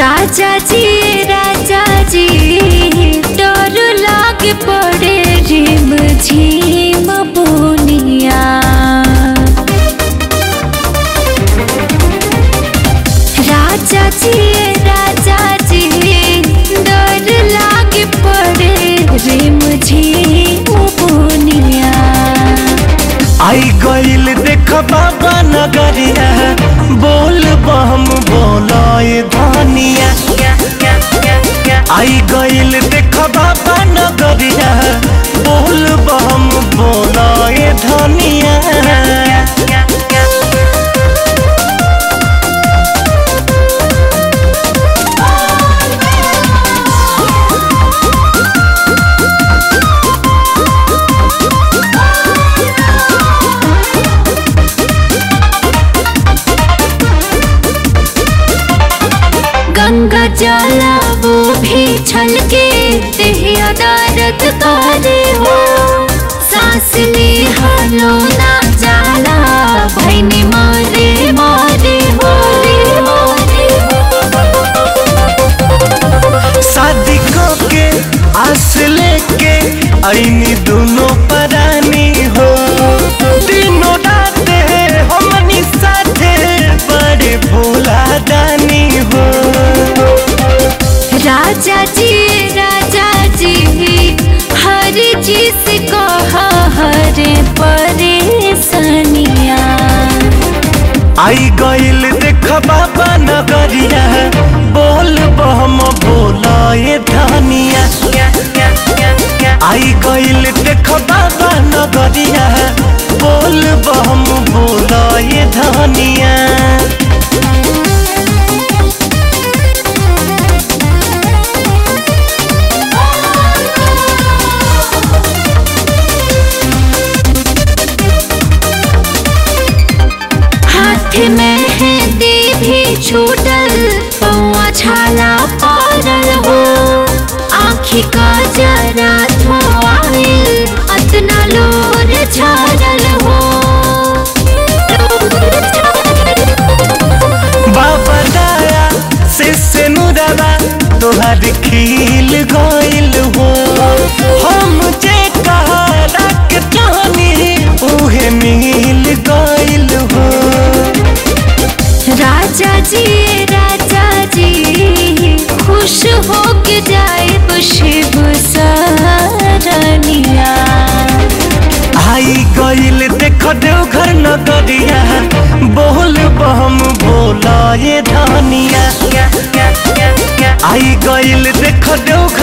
राजा जी राजा जी डर लाग पड़े रिम झिम बुनिया राजा जी राजा जी डर लाग पड़े रिम झिम बुनिया आई गईल देख बाबा नगरिया बोल बम बोलाए धानिया आई गईल देख बाबा नगरिया बोल बम बोलाए धानिया गंगा जला वो भी छलके देहिया दर्द करे हो सांस ले हलो ना जाला भैनी मारे मारे हो शादी के आस लेके आईनी दोनों परानी हो दिनों राते हमनी साथे बड़े भोला दानी हो राजा जी राजा जी हर चीज को हर परेशानिया आई गईल देख बाबा नगरिया बोल बम बोलाए धानिया आई गईल देख बाबा नगरिया बोल बम बोलाए धानिया हाथ में है भी छूटल पौआ छाला पड़ल हो आँखी का जरा धोआइल अतना लोर छाड़ल हो बाबा दाया से से नुरवा तोहर खिल गइल हो हम जे कहला के चाहनी उहे मिल गइल हो राजा जी राजा जी खुश हो के जाए शिव सरनिया आई गइल देख देवघर नगरिया बोल बम बोलाए धानिया आई गइल देख देवघर